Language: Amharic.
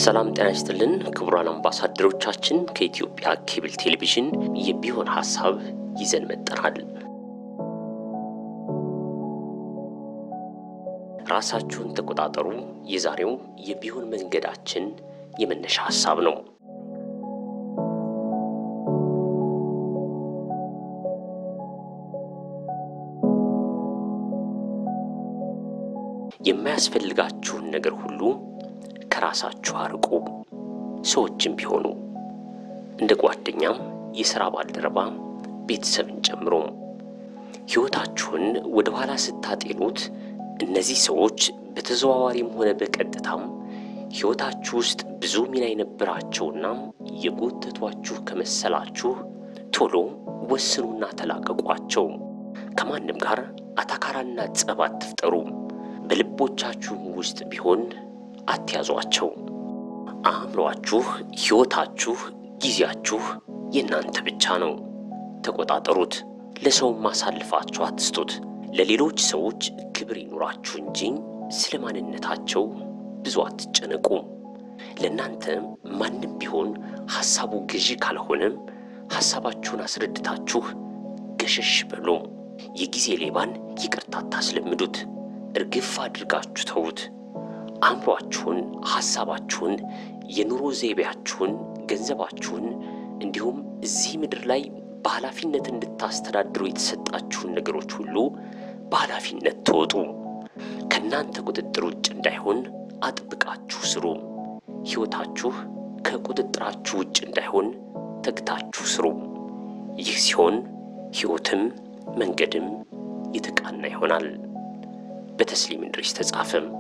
ሰላም ጤና ይስጥልን ክቡራን አምባሳደሮቻችን፣ ከኢትዮጵያ ኬብል ቴሌቪዥን የቢሆን ሀሳብ ይዘን መጠናል። ራሳችሁን ተቆጣጠሩ የዛሬው የቢሆን መንገዳችን የመነሻ ሀሳብ ነው። የማያስፈልጋችሁን ነገር ሁሉ ከራሳችሁ አርቁ። ሰዎችም ቢሆኑ እንደ ጓደኛም፣ የሥራ ባልደረባ፣ ቤተሰብን ጨምሮ ሕይወታችሁን ወደ ኋላ ስታጤኑት እነዚህ ሰዎች በተዘዋዋሪም ሆነ በቀጥታም ሕይወታችሁ ውስጥ ብዙ ሚና የነበራቸውና የጎተቷችሁ ከመሰላችሁ ቶሎ ወስኑና ተላቀቋቸው። ከማንም ጋር አታካራና ጸብ አትፍጠሩ። በልቦቻችሁም ውስጥ ቢሆን አትያዟቸው። አእምሯችሁ፣ ሕይወታችሁ፣ ጊዜያችሁ የእናንተ ብቻ ነው። ተቆጣጠሩት። ለሰውም አሳልፋችሁ አትስጡት። ለሌሎች ሰዎች ክብር ይኑራችሁ እንጂ ስለ ማንነታቸው ብዙ አትጨነቁ። ለእናንተ ማንም ቢሆን ሐሳቡ ገዢ ካልሆነም ሐሳባችሁን አስረድታችሁ ገሸሽ በሉ። የጊዜ ሌባን ይቅርታ አታስለምዱት። እርግፍ አድርጋችሁ ተዉት። አእምሯችሁን፣ ሐሳባችሁን፣ የኑሮ ዘይቤያችሁን፣ ገንዘባችሁን እንዲሁም እዚህ ምድር ላይ በኃላፊነት እንድታስተዳድሩ የተሰጣችሁን ነገሮች ሁሉ በኃላፊነት ተወጡ። ከእናንተ ቁጥጥር ውጭ እንዳይሆን አጥብቃችሁ ስሩ። ሕይወታችሁ ከቁጥጥራችሁ ውጭ እንዳይሆን ተግታችሁ ስሩ። ይህ ሲሆን ሕይወትም መንገድም የተቃና ይሆናል። በተስሊም እንድሪስ ተጻፈም